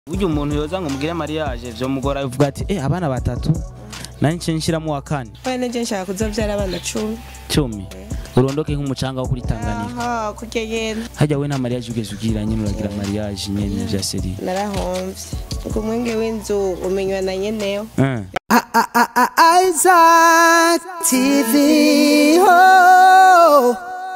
burya umuntu yoza ngo mugire mariage vyo mugora bivuga ati eh abana batatu nanje nshiramo wa kane Oya naje nshaka kuzovyara abana cumi cumi urondoke nk'umucanga wo kuri Tanganyika aha kurya yenda hajya we nta mariage ugeze ugira nyine uragira mariage nyene vya seri narahomvye ngo umwenge w'inzu umenywa na nyeneyo eh Isaac TV. Oh.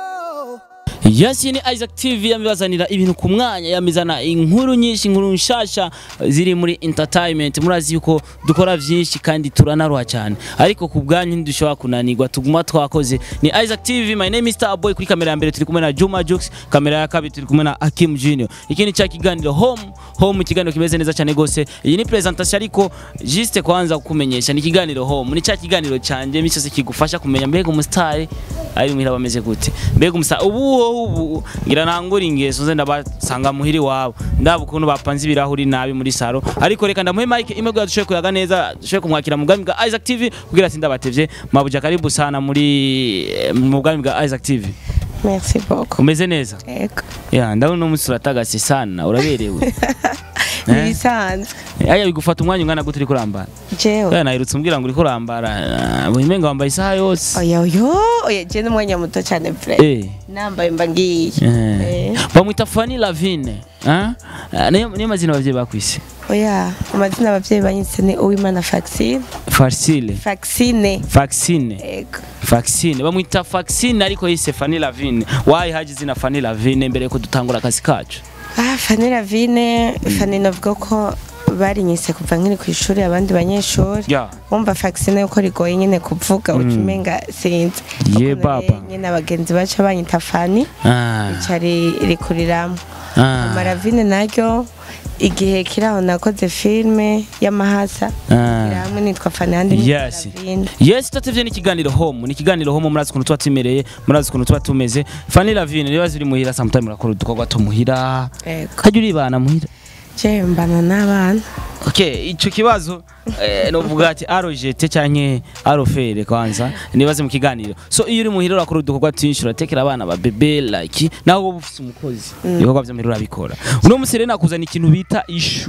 Yes, ni Isaac TV yamibazanira ibintu ku mwanya yamizana inkuru nyinshi inkuru nshasha ziri muri entertainment murazi yuko dukora vyinshi kandi turanaruha cyane ariko ku bwanyu ntidushobora kunanirwa tuguma twakoze ni Isaac TV my name is Starboy kuri kamera ya mbere turi kumwe na Juma Jux kamera ya kabiri turi kumwe na Akim Junior ikindi cha kiganiro home home ikiganiro kimeze neza cyane gose iyi ni presentation ariko juste kwanza kukumenyesha ni ikiganiro home ni cha kiganiro canje misi yose kigufasha kumenya mbega umusitari ari muhira bameze gute mbega umusa ubu ubu ngira nangura ingeso nze ndabasanga muhiri wabo ndaba ukuntu bapanze ibirahuri nabi muri saro ariko reka ndamuhe mike imwe kugira dushoboye kuyaga neza dushoboye kumwakira mu bwami bwa Isaac TV kugira ati ndabatevye mabuja karibu sana muri mu bwami bwa Isaac TV merci beaucoup umeze neza ego ya ndabona umunsi uratagase sana uraberewe nibisanzwe aya bigufata umwanya ungana gute uri kurambara jewe ya nahirutse umbwira ngo uri kurambara uhimenga wambaye isaha yose oya oyo oya je n'umwanya muto cyane pre eh nambaye mba ngiye Eh. Eh. bamwita Fanny Lavine ah Ah, niyo niyo mazina abavyeyi bakwise oya amazina abavyeyi banyitse ni uwimana vaccine Farsile vaccine vaccine ego vaccine bamwita vaccine ariko yise Fanny Lavine wayi haje izina Fanny Lavine mbere yuko dutangura akazi kacu ah fani ravine fani navuga ko barinyise kuva nkiri ku ishuri abandi banyeshuri ya wumva vaccine yuko rigoye nyine kuvuga uca umenga sinzi Ye Ukuntu baba. rero nyine abagenzi baca banyita fani ah cari rikuriramo ah amaravine naryo igihe kiri aho nakoze filime y'amahasa Ah. iri hamwe nitwa fani handi nitwa Yes. Ravine. Yes, tutatevye ni kiganiro home, ni kiganiro home murazi ukuntu tuba tumereye, murazi ukuntu tuba tumeze. Fanny Lavine rero ziri muhira sometime murakora udukorwa two muhira. Ego. Kajya uribana muhira. je mbana n'abana Okay, ico kibazo eh, novuga ati arojete canke arofere kwanza nibaze mu kiganiro. So iyo uri muhira urakora udukorwa twinshi uratekera abana ba bebe like naho wowe ufise umukozi. Ibikorwa vyo muhira urabikora. Uno musi rero nakuzana ikintu bita ishu.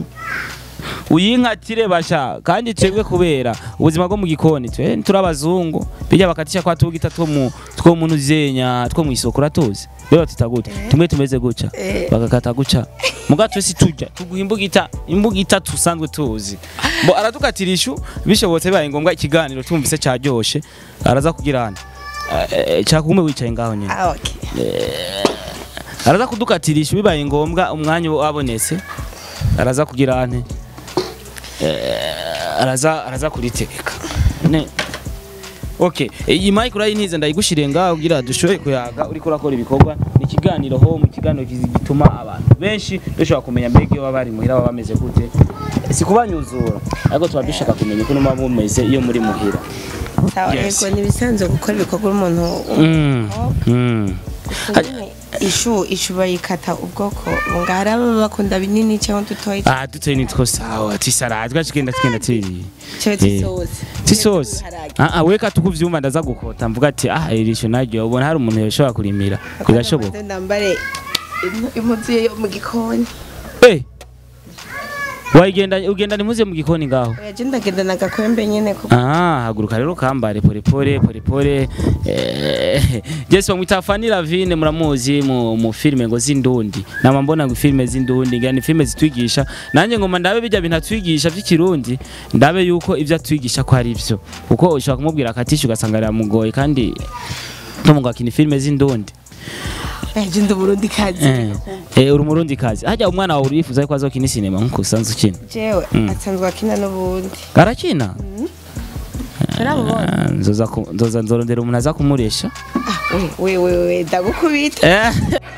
uyinkatire basha kandi twebwe kubera ubuzima bwo mu gikoni twe turabazungu bijya bakatisha kwa tugita two mu two mu nuzenya two mu isoko ratuzi rero tutagute tumwe tumeze guca Eh. bagakata guca muga twese tujya tuguha imbugita imbugita tusanzwe tuzi bo aratukatira ishu bishobotse bibaye ngombwa ikiganiro tumvise cyaryoshe araza kugira hano cyakugume wicaye ngaho nyine ah okay araza kudukatira ishu bibaye ngombwa umwanya wabonetse araza kugira ane Eh, araza araza kuritegeka ne Okay, iyi mic urayintize ndayigushire ngaho kugira dushoboye kuyaga uriko urakora ibikorwa ni ikiganiro ho mu kiganiro kizi- gituma abantu benshi dushobora kumenya mbega iyo baba bari muhira baba bameze gute si kubanyuzura ariko tuba dushaka kumenya uko muba mumeze iyo muri muhira sawa Yes. ego nibisanzwe gukora ibikorwa umuntu Mm, mm. nyine ishu ishu bayikata ubwoko bunga hari ababa bakunda binini cyangwa dutoya Ah, dutoye nitwo sawa tisara twashigenda tugenda turi cyangwa tusoze tisosi ah ah weka tukuvyumva ndaza gukota mvuga ati ah irisho naryo ubona hari umuntu yoshobora kurimira birashoboka ndambare impu- impuzu yo mu gikoni eh wayigenda ugenda nimuze mu gikoni ngaho oya je ndagendana agakwembe nyine kuko Ah, haguruka rero kambare pole pole pole pole. Eh, Jesse bamwita Fanny Lavine muramuzi mu, mu filme ngo z'indundi. Nama mbona ngo filme z'indundi ngani filme zitwigisha. Nanje ngoma ndabe bijya bintu atwigisha by'ikirundi, ndabe yuko ivyo atwigisha ko ari byo. Kuko ushobora kumubwira akatisha ugasanga aramugoye kandi tumunga kini filme z'indundi. oya je ndi umurundi kazi Eh, eh uri umurundi kazi. Hajya umwana wawe urifuza ko azokina sinema nkuko usanzwe ukina. jewe asanzwe akina n'ubundi Arakina? turabubona Ah, Nzoza ku- nzoza nzorondera umuntu aza kumuresha. we we we ndagukubita Eh.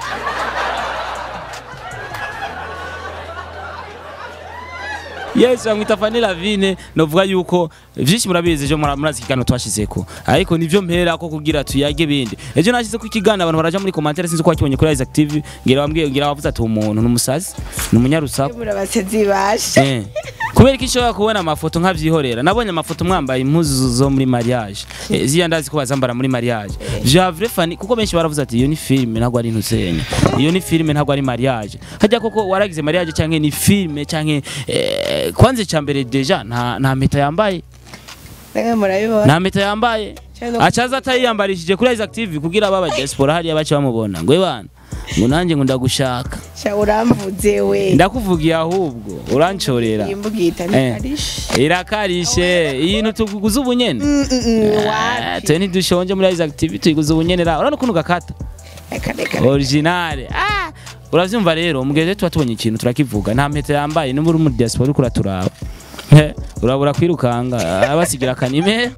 Yes, bamwita Fanny Lavine novuga yuko vyinshi murabizi ejo mura- murazi ikiganiro twashizeko ariko nivyo mpera ko kugira tuyage bindi ejo nashize ku ikiganiro abantu baraja muri commentaire sinzi ko wakibonye kuri Isaac TV ngira bambwiye ngira bavuze ati umuntu numusazi numunyarusaku murabasezi basha eh kubera ko ishobora kubona amafoto nkabyihorera nabonye amafoto mwambaye impuzu zo muri mariage Eh, ziriya ndazi ko bazambara muri mariage javre fani kuko benshi baravuze ati iyo ni filime ntabwo ari intusenye iyo ni filime ntabwo ari mariage hajya koko waragize mariage cyangwa ni filime cyangwa eh, kwanza icya mbere deja nta nta mpeta yambaye namwe murabibona nta mpeta yambaye Cyangwa- acaza atayiyambarishije kuri Isaac TV kugira baba diaspora hariya bace bamubona ngo bana ngo nanjye ngo ndagushaka sha uramvuze we ndakuvugiye ahubwo urancorera imbugita Eh. nikarishe irakarishe ibintu tuguze ubunyene Ah, wapi twe ntidushonje muri Isaac TV tuyiguze ubunyene ra urabona ukuntu gakata reka reka originale ah uravyumva rero mugeze tuba tubonye ikintu turakivuga nta mpeta yambaye n'ubu uri muri diaspora uriko uraturaba Eh, urabura kwirukanga abasigira akanime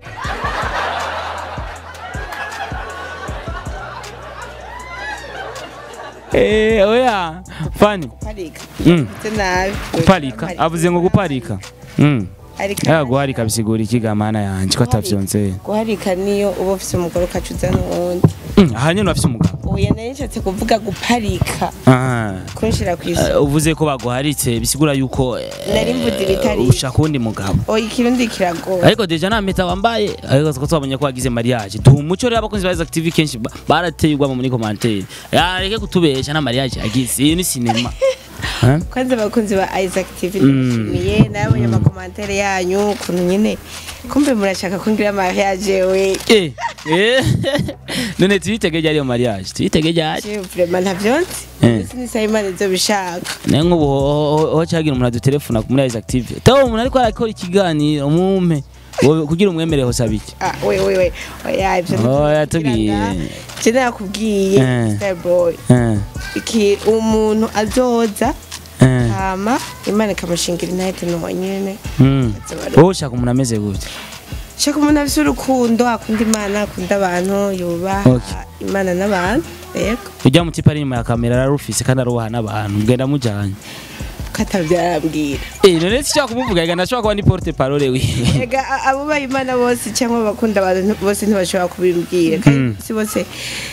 Eh, oya fani parika Mm. mvuze nabi guparika avuze ngo guparika mm. ariko ya guharika bisigura ikigamana yanje ko atavyonzeye guharika niyo uba ufise umugore ukacuza n'uwundi Mm, aha nyene urafise umugabo oya nari nshatse kuvuga guparika Ah. kunshira ku isi Eh, uvuze ko baguharitse bisigura yuko eh, Nari mvuze ibitari ushaka uwundi mugabo oya ikirundi kiragoye ariko deja nta mpeta wambaye ariko ko twabonye ko wagize mariage duha umuco rero abakunzi ba Isaac TV kenshi ba- barateye ugwamo muri commentaire yareke kutubesha na mariage yagize iyi ni cinema Eh? kwanza abakunzi ba Isaac TV Mm. ndabashimiye nabonye amakomantere yanyu ukuntu nyine kumbe murashaka kungira mariage we Eh, eh. none tuyitege ryari iyo mariage tuyitege ryari Je vraiment ntavyonzi Eh. sinisa imana izo bishaka naye nk'ubu ho- ho- ho cagira umuntu adutelefona muri Isaac TV tawo umuntu ariko arakora ikiganiro mumpe Wowe kugira umwemereho saba iki ah we we we oya ivyo Oh, ntitubikirana. yatubwiye. je nakubwiye Eh. starboy Eh, iki umuntu azoza eh, hama imana ikamushingira intahete nuwo nyene mm. azoba- wowe ushaka umuntu ameze gute shaka umuntu afise urukundo akunda imana akunda abantu yubaha Okay. imana n'abantu yego ujya mu tipa ari inyuma ya kamera ararufise kandi arubaha n'abantu mugenda mujanye katavyarambwira Eh, none sinshaka kumuvuga ega ndashobora kuba ni porte parole wiwe ega a- abubaha imana bose cyangwa abakunda abantu bose ntibashobora kubimbwira kandi si bose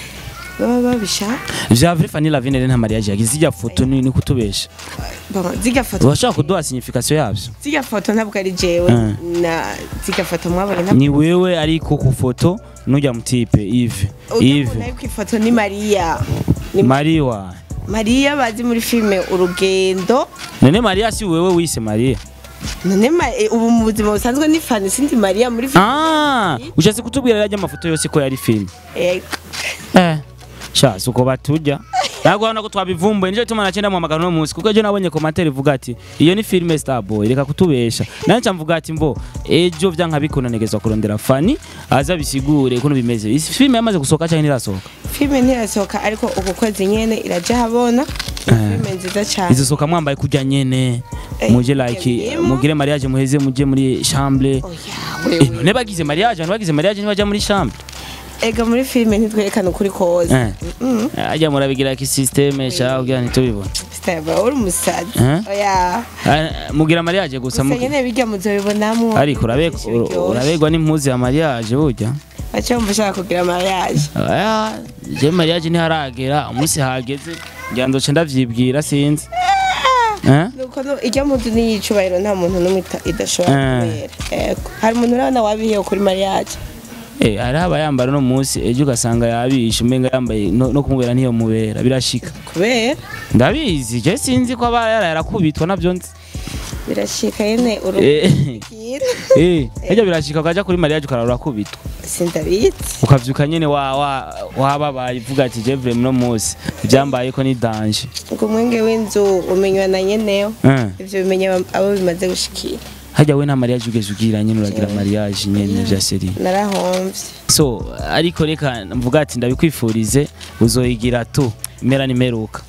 baba babishaka Javre Fanny Lavine rero nta mariage yagize zijya foto ni ni kutubesha Bon, zirya foto urashaka kuduha signification yavyo zirya foto ntabwo ari jewe Mm. na zirya foto mwabonye ntabwo ni wewe ariko ku foto nujya mu tipe Yves Yves nayo ku ifoto ni mariya ni Mariwa mariya bazi muri filime urugendo none Maria si wewe wise Maria none ma- eh, ubu mu buzima busanzwe ni fani sindi mariya muri filime ah ushatse kutubwira rajya amafoto yose ko yari film Ego. eh sha suko batujya ntabwo urabona ko twabivumbuye nicyo gituma nacenda mu magana no munsi kuko ejo nabonye komantere ivuga ati iyo ni filime starboy reka kutubesha nanjye nca mvuga ati mbo ejo vyanka bikunanegezwa kurondera fani aza bisigure ukuntu bimeze isi filime yamaze gusohoka cyangwa ntirasohoka filime ntirasohoka ariko uku kwezi nyene iraja habona Ni Eh. filime nziza cyane izisohoka mwambaye kujya nyene Eh, muje like yabiyemo. mugire mariage muheze muje muri chambre oya Eh, none bagize mariage abantu bagize mariage ntibajya muri chambre ega muri filime ntitwerekana ukuri koza Eh. ajya murabigira ki systeme sha kugira ntitubibone sitaba uri umusazi Eh? oya Ah, mugira mariage gusa gusa mugi- nyene bijya muzobibonamo ariko urabegwa urabegwa n'impuzu ya mariage burya baca bumva ushaka kugira mariage Aya, je mariage ntiharagera umunsi hageze ngira ndoce ndavyibwira sinzi Eh? nuko no- ijya muzu n'iyicubahiro nta muntu n'umwe ita- idashobora Eh. kubera ego hari umuntu urabona wabihiye kuri mariage Eh, hariho abayambara no munsi ejo ugasanga yabishe umenga yambaye no, no kumubera ntiyo mubera birashika kubera ndabizi je sinzi ko aba yaraye arakubitwa navyo nzi birashika nyene Eh, urubwira eh, ejo birashika ukaja kuri mariage ukarara urakubitwa sindabizi ukavyuka nyene wa wa wababaye uvuga ati je vraiment no munsi ivyambayeko ni danger ngo umwenge w'inzu umenywa na nyeneyo Eh. ivyo bimenya abo- abo bimaze gushikira hajya we nta mariage ugeze ugira nyene uragira mariage nyene vya seri narahomvye so ariko reka mvuga ati ndabikwifurize uzoyigira tu impera nimeruka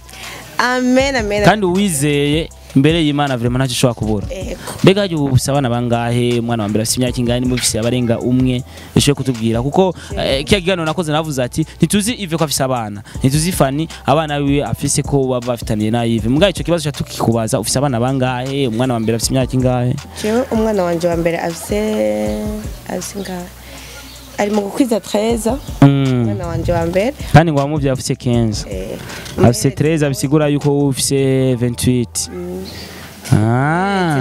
amen amen kandi uwizeye imbere y'imana vraiment ntacyo ushobora kubura ego mbega hajya ubu ufise abana bangahe umwana wa mbere afise imyaka ingahe nimba ufise abarenga umwe ushoboye kutubwira kuko eh, kiya kiganiro nakoze navuze ati ntituzi ive ko afise abana ntituzi fani abana biwe afise ko baba bafitaniye na ive mugabo ico kibazo ca tukikubaza ufise abana bangahe umwana wa mbere afise imyaka ingahe jewe umwana wanje wa mbere afise afise ngahe ari mu gukwiza 13 Mm. umwana wanje wa mbere kandi ngo wamuvye afise 15 eh, afise 13 bisigura yuko ufise 28 ah nawe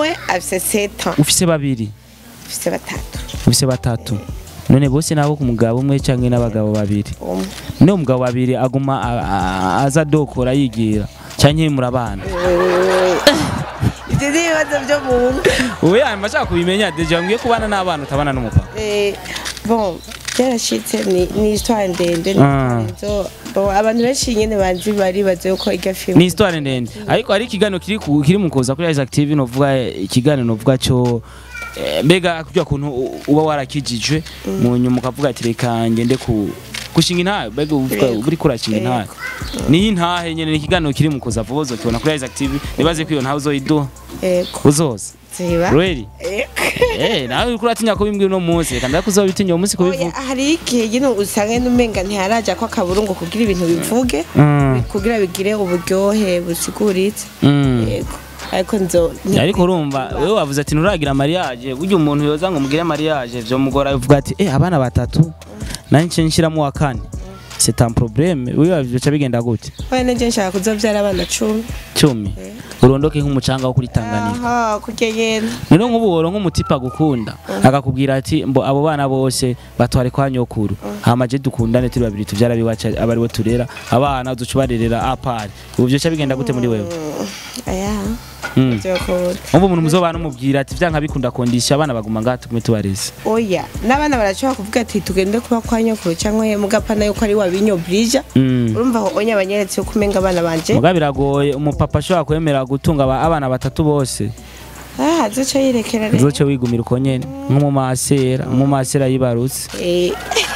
umwe afise seta ufise babiri afise batatu ufise batatu none bose nabo ku mugabo umwe canke n'abagabo babiri umwe niyo umugabo babiri aguma a- a- aza dokora yigira canke murabana ibyo ni ibibazo byo mu ngo ubu yanyuma ashaka kubimenya deja mbwiye kubana n'abana utabana n'umupapa Eh, bon byarashitse ni ni histoire ndende ni Ah. histoire nzo- bon, abantu benshi nyene banzi baribaza yuko irya ni filime histoire ndende ariko hari ikiganiro kiri ku- kiri mu kuza kuri Isaac TV novuga eh, ikiganiro novuga cyo eh, mbega kujya kuntu u- uba warakijijwe mu nyuma ukavuga ati reka ngende ku gushinga intahe mbega uvuga Yego. uri kurashinga intahe niyo intahe nyene ni ikiganiro kiri mu kuza vuba uzokibona kuri Isaac TV nibaze ko iyo ntahe uzoyiduha ego uzoza ziba really Ego. eh nawe uriko uratinya ko bimbwira uno munsi reka ndakuzobitinya uwo munsi Oya, kubivuga hari igihe nyine usanga n'umenga ntiharaja ko akaburungu kugira ibintu bivuge Mm, kugira bigire uburyohe busiguritse mm. yego ariko nzo ariko urumva wewe wavuze ati nturagira mariage burya umuntu yoza ngo mugire mariage vyo mugora uvuga ati eh abana batatu nanje nshiramo wa kane c'est un problème wewe bica bigenda gute oya nanje nshaka kuzovyara abana cumi cumi urondoke nk'umucanga wo kuri Tanganyika aha kurya nyene none nk'ubu woronka umutipa gukunda akakubwira ati mbo abo bana bose batware kwa nyokuru hama je dukundane turi babiri tuvyara biwacu aba ariwe turera abana uzuca ubarerera apari ubu vyoca bigenda gute muri wewe aya Mm. vyokunda umva umuntu muzobana umubwira ati vyanka bikunda kondisha abana baguma ngaha tugume tubareze oya n'abana barashobora kuvuga ati tugende kuba kwa nyokuru cyangwa he mugapana yuko ari wabinyobrija Mm. urumva aho onya banyeretse yuko umenga abana banje muga biragoye umupapa ashobora kwemera gutunga aba- abana batatu bose ah azoca yirekera rero uzoce wigumira uko nyene nk'umumasera umumasera yibarutse Eh,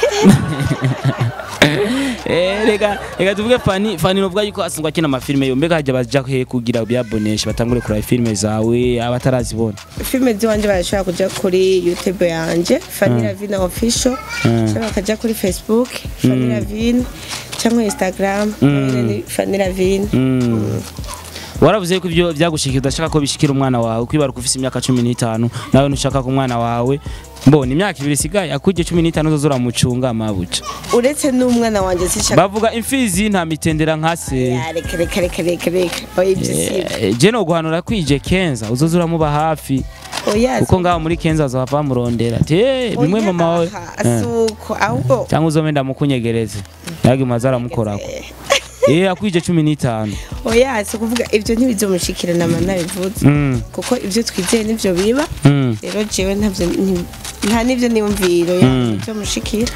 Eh, reka reka tuvuge fani fani novuga yuko asangwa akina amafilime yo mbega hajya baja he kugira byabonesha batangure kuraba filime zawe abatarazibona filime ziwanje barashobora kuja kuri youtube yanje Fanny Ravine official cyangwa bakaja kuri facebook Fanny Ravine cyangwa instagram nayo ni Fanny Ravine Mm. waravuze ko ibyo byagushikiye udashaka ko bishikira umwana wawe kwibaruka ufise imyaka cumi n'itanu nawe ntushaka ko umwana wawe mbona imyaka ibiri isigaye akujye cumi n'itanu uzoza uramucunga amabuca uretse n'umwana wanje sishaka bavuga imfizi nta mitendera nka se Ya, reka reka reka reka reka oya ibyo si Eh, je no guhanura kwije kenza uzoza uramuba hafi oya kuko ngaho muri kenza azohava bamurondera ati "Eh, bimwe mama wawe Eh. asuko ahubwo cyangwa uzome ndamukunyegereze yagi maze aramukorako eh akwije cumi n'itanu oya si kuvuga ibyo ntibizomushikira nama nabivuze Mm, kuko ibyo twizeye nivyo biba mm. rero jewe ntavyo nti- nta n'ivyo niyumviro Mm. byomushikira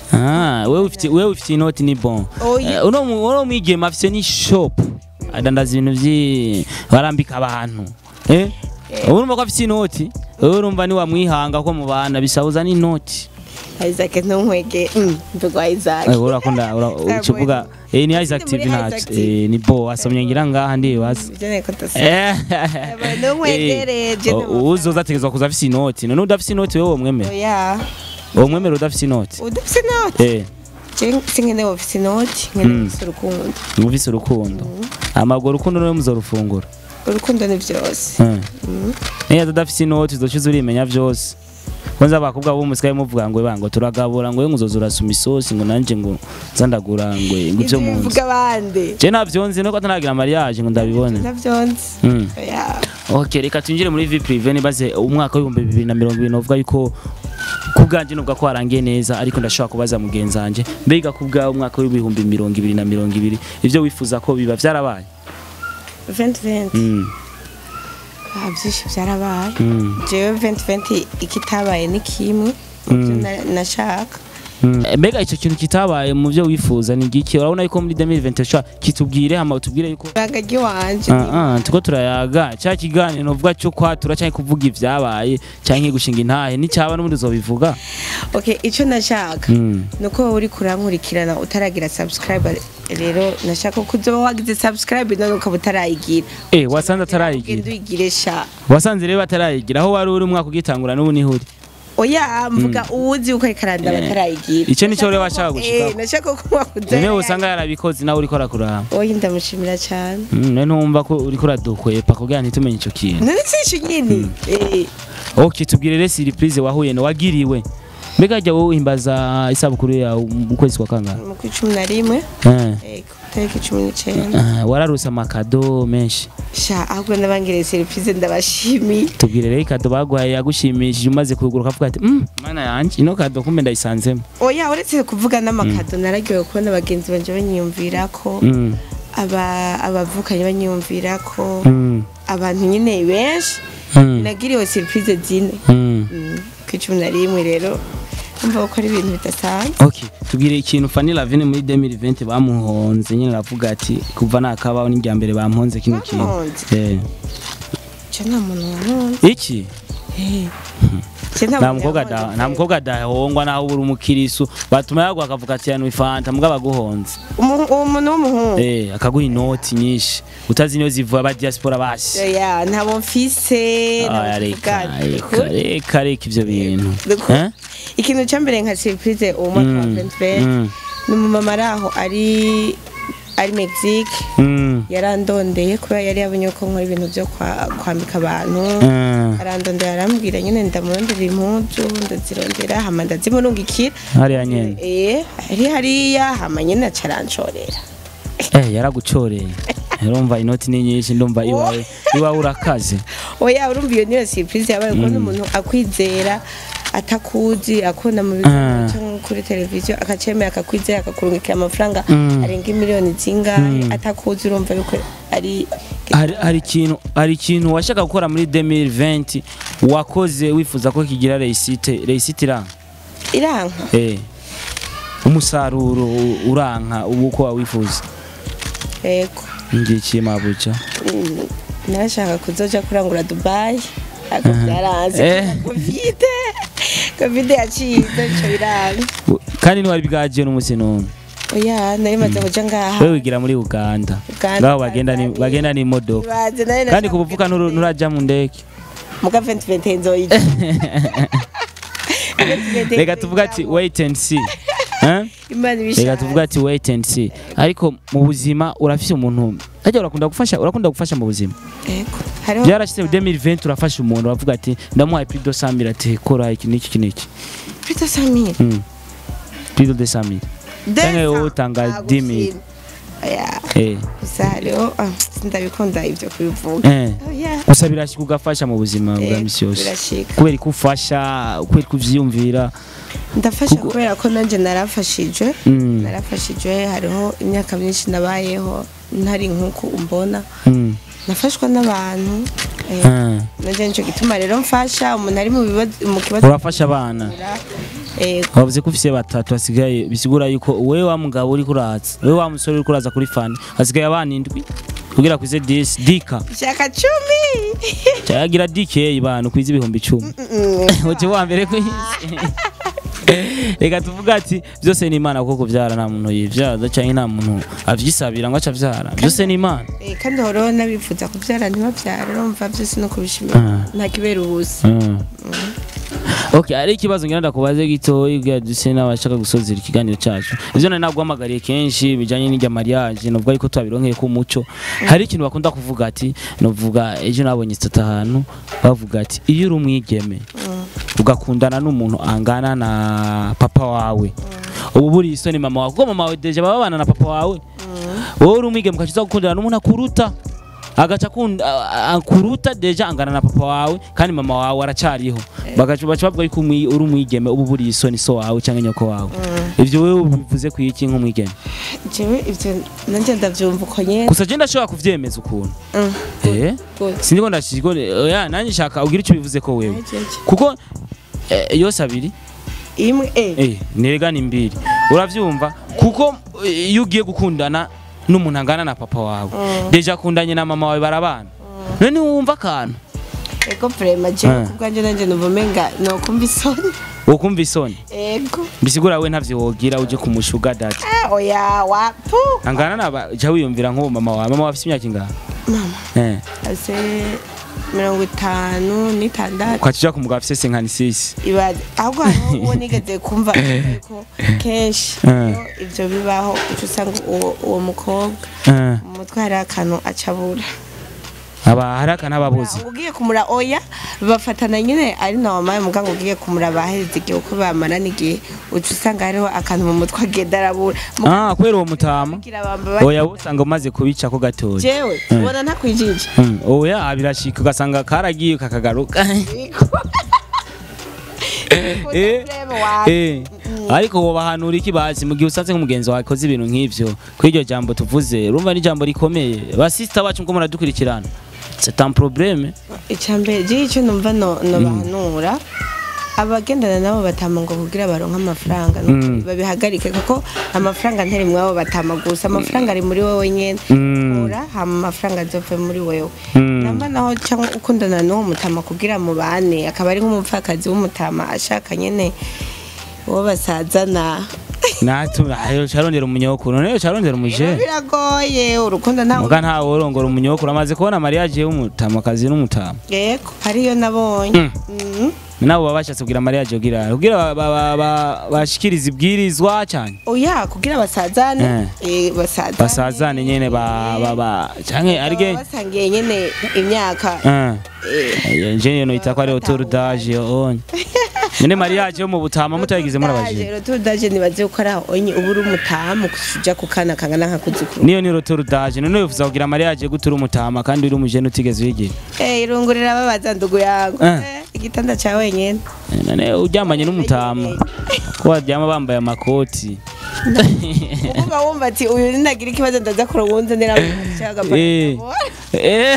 Ah, wewe ufite wewe ufite inoti ni bon. Oya. Eh, Uno mu- uno mwigema afite ni shop. Adandaza ibintu vyi barambika abantu. Eh? Urumva ko afite inoti? Wewe urumva ni wamwihanga ko mu bana bisabuza n'inoti. Isaac ntunkwege mbegwa Isaac Eh, urakunda ura- ukivuga eh ni Isaac Muri TV Isaac ntacu. TV. Eh ni bo asomye ngira ngaha ndibaza. ibyo nteko ndasa Eh. ntumwegereje Eh, u- Uzoza ategezwa kuza afite inoti. None udafite inoti wewe womwemera. oya Womwemera udafite inoti. udafise inoti Eh. je sinkeneye ufise inoti nkeneye ufise urukundo Ufise urukundo. Amaguru urukundo niwe muzorufungura. urukundo ni byose niyo tudafise inoti uzoca urimenya vyose kwanza abakobwa bo musigaye muvuga ngo bango turagabura ngo ngo uzoza urasuma isosi ngo nanje ngo nzandagura ngo ngo ivyo ibyo mu nzu bivuga abandi je navyo nzi nuko atanagira mariage ngo ndabibone navyonzi Mm. oya okay reka twinjire muri vie prive nibaze umwaka w'ibihumbi bibiri na mirongo ibiri novuga yuko ku bwanje nubwo ko warangiye neza ariko ndashobora kubaza mugenzi wanje mbega ku bwawe umwaka w'ibihumbi mirongo ibiri na mirongo ibiri ivyo wifuza ko biba vyarabaye 2020 Mm, ah byinshi byarabaye mm. jewe 2020 ikitabaye ni kimwe mu byo na- nashaka Eh, mbega icyo kintu kitabaye mu byo wifuza ni giki urabona yuko muri 2023 kitubwire hama utubwire yuko ibanga ry'iwanje Ah, ah, tuko turayaga cya kiganiro uvuga cyo kwatura cyangwa kuvuga ibyabaye cyangwa gushinga intahe n'icyaba n'ubundi uzobivuga okay icyo nashaka Mm. nuko wowe uri kurankurikirana utaragira subscribe rero nashaka ko uzoba wagize subscribe none ukaba utarayigira eh wasanze ugenda atarayigira uyigire sha wasanze rero atarayigira aho wari uri umwaka ugitangura n'ubu niho uri oya mvuga uwuzi uko ikaranda Eh, batarayigira icyo nicyo rero washaka gushikaho. eh nashaka ko mwakuze niwe usanga yarabikoze nawe uriko urakuraba oya ndamushimira cyane Mm, none ntumva ko uriko uradukwepa kugira ntitumenye icyo kintu none sisho nyine eh ok tubwire rero surprise wahuye na wagiriwe mbega jya wowe uhimbaza isabukuru yawe mu kwezi kwa kangahe mu kwa cumi na rimwe Eh. yego tariki cumi n'icyenda Ah, wararose amakado menshi sha ahubwo n'abangiriye serivisi ndabashimiye tubwire rero ikado baguhaye yagushimishije umaze kugura ukavuga ati "Mm, mana yanjye ino kado kumbe ndayisanzemo oya uretse kuvuga n'amakado nararyohewe kubona bagenzi banje banyiyumvira ko Mm, aba abavukanye banyiyumvira ko mm, abantu nyine benshi mm, nagiriwe serivisi zine mm. Mm, ku cumi na rimwe rero umva ko ari ibintu bidasanzwe okay tubwire ikintu Fanny Lavine muri 2020 bamuhonze nyine aravuga ati kuva nakabaho n'irya mbere bamuhonze kino kintu Bamuhonze? Eh. cyo nta muntu wamwonze iki Cyo nta nta muntu mukobwa yamwonze da- nta pe. mukobwa adahongwa naho uri umukirisu batuma yaguha akavuga ati yanwe fanta mbwa baguhonze Umu- uwo muntu w'umuhungu eh akaguha inoti nyinshi utazi niyo zivuye aba diaspora basi oya ntabo mfise ntabo Ah, reka tuvugana. reka reka reka ivyo bintu Dukuru. Eh? ikintu cya mbere nka surprise uwo mwaka wa Mm, 2020 mm, ni umumama ari aho ari ari Mexique mm, yarandondeye kubera yari yabonye ko nkora ibintu byo kwa- kwambika abantu mm. arandondera arambwira nyine ndamurondera impuzu ndazirondera hama ndazimurungikira hariya nyene eh ari hariya hama nyine acaranshorera eh yaragucoreye urumva inoti ni nyinshi ndumva iwawe iwawe urakaze oya urumva iyo niyo surprise yabaye kubona umuntu akwizera atakuzi akunda mu Ah. biganiro cyangwa kuri televiziyo akacemera akakwizera akakurungikira amafaranga Mm. arenga miliyoni zingahe atakuzi urumva yuko ari hari hari ikintu hari ikintu washaka gukora muri 2020 wakoze wifuza ko kigira reisite reisite iranga iranka eh umusaruro u- uranka ubu uko wawifuza yego ngiki mabuca Mm, narashaka kuzoja kurangura dubayi ariko byaranze Eh. kovide kovide yaciye ico biranga U- kandi ntiwari bwagiye n'umunsi n'umwe oya nari maze kuja ngaha wewe wigira muri uganda Uganda, ngaho bagenda ni- Tanzania. bagenda n'imodoka Ibaze, nari kandi nashaka kubuvuka kugenda nuraja mu ndege muga 2020 nzoyija reka tuvuga ati wait and see Eh? imana reka ibishaka tuvuga ati wait and see ariko mu buzima urafise umuntu ajya urakunda gufasha urakunda gufasha mu buzima Ego. Hariho byarashyize mu 2020 urafasha umuntu uravuga ati ndamuhaye plus de 100000 ati kora iki n'iki iki n'iki Peter Samir. Mm. plus de 100000 Canke wowe utanga 10.000. Oya, eh gusa hariho ah, ndabikunda ibyo kubivuga. eh Oya. gusa birashika ugafasha mu buzima bwa Ego, misi yose birashika. kubera ko ufasha kubera ko uvyiyumvira Ndafasha Kuko- kubera ko nanjye narafashijwe. Mm. Narafashijwe hariho imyaka myinshi nabayeho ntari nk'uko umbona. Mm. Nafashwa n'abantu. Eh, Ah. nanjye nicyo gituma rero mfasha umuntu ari mu bibazo mu kibazo. urafasha abana Ego. wavuze ko ufise batatu hasigaye bisigura yuko wewe wa mugabo uri kuraza wewe wa musore uri kuraza kuri fani hasigaye abana indwi kugira kwize 10 dika Shaka cumi. cyagira DK bana kwiza ibihumbi 10 Mm. Uti wa mbere ku isi reka tuvuga ati byose ni imana kuko kubyara nta muntu yivyaza cyangwa nta muntu avyisabira ngo acavyara byose ni imana Eh, kandi horiho n'abifuza kubyara ntibabyara urumva byose no kubishimira Ah. nta kibera ubusa Mm. Okay, hari ikibazo ngira ndakubaze gitoyi bwa duse n'abashaka gusozera ikiganiro cyacu. Ivyo nari naguhamagariye kenshi bijanye n'irya mariage novuga yuko twabironkeye ku muco. Hari ikintu bakunda kuvuga ati novuga ejo nabonye itata ahantu bavuga ati iyo uri umwigeme ugakundana n'umuntu angana na papa wawe ubu buri isoni mama wawe kuko mama wawe deje baba babana na papa wawe wowe uri umwigeme ukaciza gukundana n'umuntu akuruta agaca akunda a- a- akuruta deja angana na papa wawe kandi mama wawe aracariho bagaca baca bavuga yuko umwi- uri umwigeme ubu buri isoni so wawe cyangwa nyoko wawe ivyo wewe bivuze ku iki nk'umwigeme jewe ibyo nanjye ndabyumva uko nyene gusa je ndashobora kuvyemeza ukuntu Mm. eh Good. sindiko ndashiko oya nanjye shaka ugira icyo bivuze ko wewe Jeje. kuko eh, yose abiri imwe eh Eh, nirega ni mbiri uravyumva kuko eh, iyo ugiye gukundana n'umuntu angana na papa wawe deja akundanye na mama wawe barabana none wumva akantu ego prema jewe Ah. kubwanjye nanjye numva umenga nokumva isoni wokumva isoni ego bisigura we ntavyo wogira uje kumushuga dati Ah, oya wapu angana na jya wiyumvira nk'uwo mama wawe mama wawe afite imyaka ingana mama eh ase mirongo itanu n'itandatu ukakija ku mugabo afite senkani sisi ibaze ahubwo hariho uwo nigeze kumva ariko kenshi Ah. iyo ibyo bibaho uca usanga uwo uwo mukobwa eh mu mutwe hari akantu acabura aba haraka n'ababuzi ngo ugiye kumura oya bafatana nyine ari na wamaye muganga ugiye kumura baheze igihe uko bamarana igihe uca usanga hariho akantu mu mutwe agenda arabura ah kubera uwo mutama mugira bamba oya usanga umaze kubica ko gatoya jewe ubona ntakwijije Mm, oya birashika ugasanga karagiye kakagaruka Eh, eh, ariko woba ahantu uri kibazi mu gihe usanze nk'umugenzi wawe akoze ibintu nk'ivyo kuri iryo jambo tuvuze urumva ni ijambo rikomeye basista bacu ngo muradukurikirana c'est un problème icyambere je icyo numva no no bahanura abagendana nabo batama ngo kugira baronke amafaranga nuko Mm. babihagarike kuko amafaranga ntari mwabo batama gusa amafaranga ari muri wowe nyene Mm. ura hama amafaranga azove muri wewe Mm. namba naho cyangwa ukundana n'uwo mutama kugira mubane akaba ari nk'umupfakazi w'umutama ashaka nyene uwo basazana natu ayo carondera umunyokuru none carondera umuje biragoye urukundo ntawe muga ntawe urongora umunyokuru amaze kubona mariage y'umutamakazi n'umutama yego hariyo nabonye Mm. Mhm. nabo baba bashatse kugira mariage kugira kugira ba- ba- ba- ba- bashikirize ibwirizwa cyane oya kugira basazane eh, basazane basazane nyene ba ba ba canke arige Baba basangiye nyene imyaka eh eh, nje no itako ari autour d'âge onye nyene mariage yo mu butama mutayigize muri abaje rero tudaje nibaze ko ari aho onye uba uri umutamu kuja ku kana kangana nka kuzukuru niyo ni autour d'âge none wifuza kugira mariage gutura umutama kandi uri umujene utigeze uyigira eh irungurira babaza ndugu yangu Eh. Eh, igitanda ca wenyene none uryamanye n'umutama ko baryama bambaye amakoti uba wumva ati uyu ninagira ikibazo ndaza kurongunze niramucaga Eh. Eh.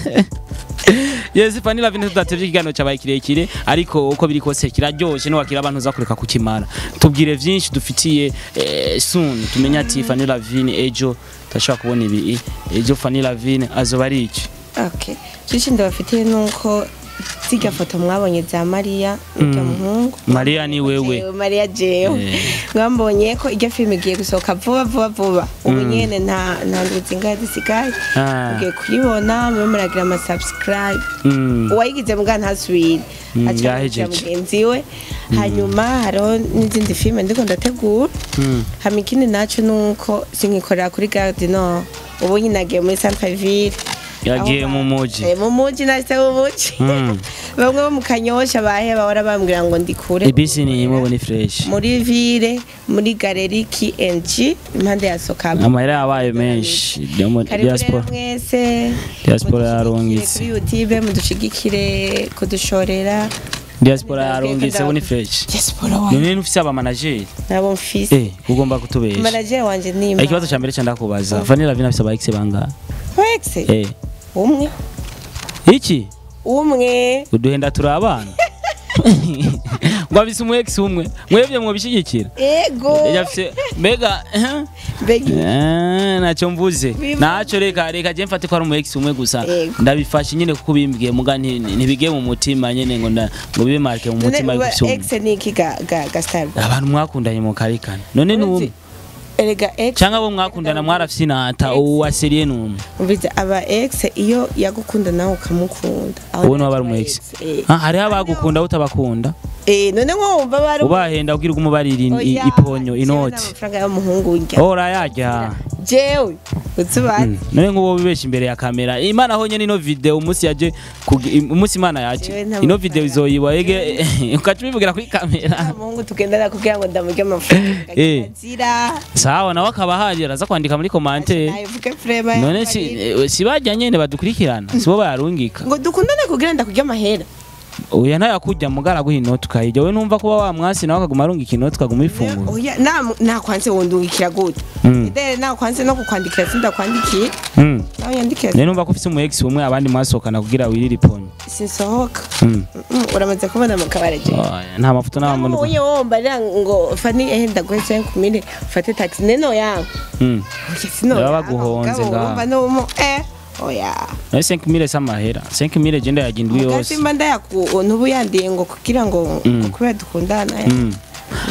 Yes, Fanny Lavine tudatevye ikiganiro cyabaye kirekire ariko uko biri kose kiraryoshe no wakira abantu uzakureka kukimara tubwire vyinshi dufitiye eh, soon tumenya ati Fanny Lavine ejo tashobora kubona ibi ejo Fanny Lavine azoba ari iki Okay. Cici ndabafitiye nuko zirya foto mwabonye za Maria n'irya muhungu. Maria ni wewe. Jewe, Maria jewe. Eh. Mwambonye ko iryo filime igiye gusohoka vuba vuba vuba. Ubu nyene nta nta nduzi ngahe zisigaye. Ah. Ugiye kuyibona mube muragira ama subscribe. Mm. Uwayigize mbwa ntasubire. Mm, Aca yahejeje. yandikira mugenzi we. Hanyuma hariho n'izindi filime ndiko ndategura. Mm. hama ikindi naco nuko sinkikorera kuri garde no ubu nyine nagiye muri centreville Yagiye Aho mu ba- muji. Eh, mu muji nahise mu muji Mm. bamwe bo mu kanyosha bahe bahora bambwira ngo ndikure ibisi ni imwe ni fresh muri ville muri galeri KNG impande ya Sokama amahera yabaye menshi yo mu karibu rero diaspora mwese Diaspora mudushigikire yarungitse. kuri youtube mudushigikire kudushorera diaspora yarungitse bo ni fresh diaspora wanjye none ufise aba manager nabo mfise eh ugomba kutubesha manager wanje ni Eh, ikibazo cya mbere cyo ndakubaza Vanilla Lavine afise aba ex bangahe Wexe eh umwe iki umwe uduhenda turi abana ngo abise umu ex umwe mwebwe mwobishigikira ego yafise mbega eh, mbega eh, ntacyo mvuze Bivuze. ntacyo reka reka je mfate ko ari umu ex umwe gusa Yego. ndabifashe nyine kuko bimbwiye muga nti- ntibige mu mutima nyine ngo nda- ngo bibe marke mu mutima none y'ugufise umwe ex ni iki ga ga ga style abantu mwakundanye mu karikana none ni umwe erega ex cyangwa abo mwakundana mwarafise inata uwo waseriye ni umwe umvize aba ex iyo yagukunda nawe ukamukunda Aho uwo niwe ntacyo aba ari umu aba ex Eh. Ah, hariho abagukunda utabakunda eh none nko wumva bari ubahenda ubwira umubarira in- i- Oya, iponyo jewe inoti n'amafaranga y'umuhungu urya ora yarya jewe utubazi none nk'uwo wibesha imbere ya kamera imana aho nyene ino video umunsi yaje kugi- umunsi imana yaje Jewe nta ino mafaranga. video izoyiba ege ukaca ubivugira kuri kamera umuhungu tugendana kugira ngo ndamurye amafaranga Eh. azira sawa nawe akaba ahari araza kwandika muri commentaire navuge frema none si eh, si bajya nyene badukurikirana sibo bayarungika ngo dukundane kugira ndakurya amahera oya ntayakujya mugara guha inoti ukayirya we numva kuba wa mwasi nawe akaguma arungika inoti ukaguma uyifungura oya na nakwanze wundungikira gute Mm. idere nakwanze no kukwandikira sindakwandikiye Mm. nawe yandikira Nene numva ko ufise umu ex umwe abandi mwasohokana kugira wirire iponyo sinsohoka Mm. Mm, uramaze kubona mu kabare je Oya, nta mafoto nta muntu uye womba rira ngo fani ehe ndaguhe 5000 ufate taxi neno yangu Mm. oya sino Baba baguhonze ngaha. ngaha no eh oya nawe 5000 s'amahera 5000 je ndayagindwi yose Mugatimba ndayaku ntubu yandiye ngo kugira ngo Mm. ngo kubera dukundana Mm.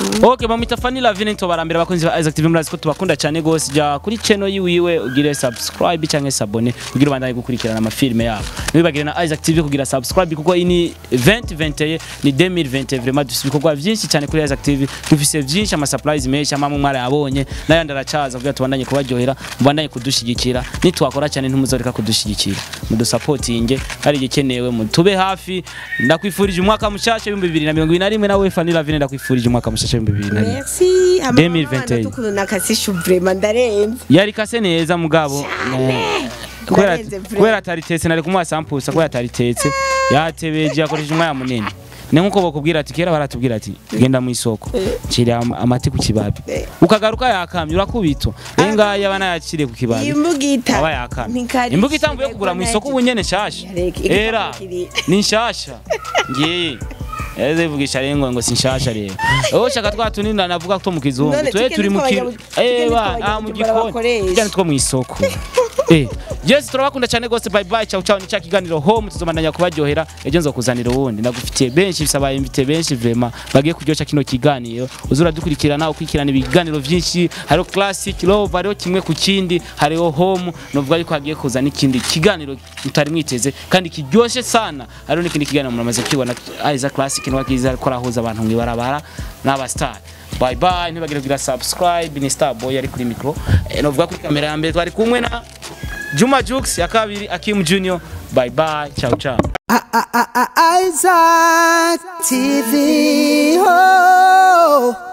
okay bamwita Fanny Lavine ntobarambira abakunzi ba Isaac TV murazi ko tubakunda cyane gose jya kuri channel yiwiwe ugire subscribe cyangwa se abone kugira ubandanye gukurikirana amafilme yabo ntibibagire na Isaac TV kugira subscribe kuko iyi ni 2021 ni 2020 vraiment dufite ibikorwa byinshi cyane kuri Isaac TV dufise byinshi ama surprise menshi amamwe mwara yabonye n'ayandi aracaza kugira tubandanye kubaryohera mubandanye kudushigikira nitwakora cyane ntimuzoreka kudushigikira mudusapotinge hari igikenewe mutube hafi ndakwifurije umwaka mushasha w'ibihumbi bibiri na mirongo ibiri na rimwe nawe Fanny Lavine ndakwifurije umwaka mushasha w'ibihumbi bibiri na rimwe merci 2021. tukuntu nakasisha vraiment ndarenze yari kase neza mugabo Eh, kubera Ndarenze vure. kubera ataritetse nari kumuha sampusa kubera ataritetse yatebeje yakoresheje umwanya munini ni nkuko bakubwira ati kera baratubwira ati genda mu isoko ncira am- amati ku kibabi Eh. ukagaruka yakamye urakubitwa rero ngaya aba nayaciriye ku kibabi imbugita aba yakamye Ntikari imbuga itambuye shire kugura mu ko isoko ubu nyene nshasha Reka, igikapu era kiri- ni nshasha ngiye Eze vugisha rengo ngo si nshasha rero. Oho shaka twa tunini navuga ko mu kizungu. None Twe chicken turi mu nitwo kiro. abanya- chicken Eh nitwo ba, abanya- ah mu Bujumbura gikoni. bakoresha. Cyane two mu isoko. Eh, Yes turabakunda cyane gose bye bye ciao ciao ni cya kiganiro home tuzomandanya kubaryohera ejo nzokuzanira uwundi ndagufitiye benshi bisaba invite benshi vraiment bagiye kuryoshya kino kiganiro uzura dukurikirana ukurikirana ibiganiro byinshi hariho classic love hariho kimwe ku kindi hariho home novuga yuko hagiye kuza n'ikindi kiganiro mutari mwiteze kandi kiryoshye sana hariho n'ikindi kiganiro muramaze kwibona aiza classic ni wakiza ko arahuza abantu mu ibarabara n'aba star bye bye ntibagire kugira subscribe ni star boy ari kuri micro eh, novuga kuri kamera ya mbere twari kumwe na Juma Jux ya kabiri Akim Junior bye bye ciao ciao Isaac TV. Oh.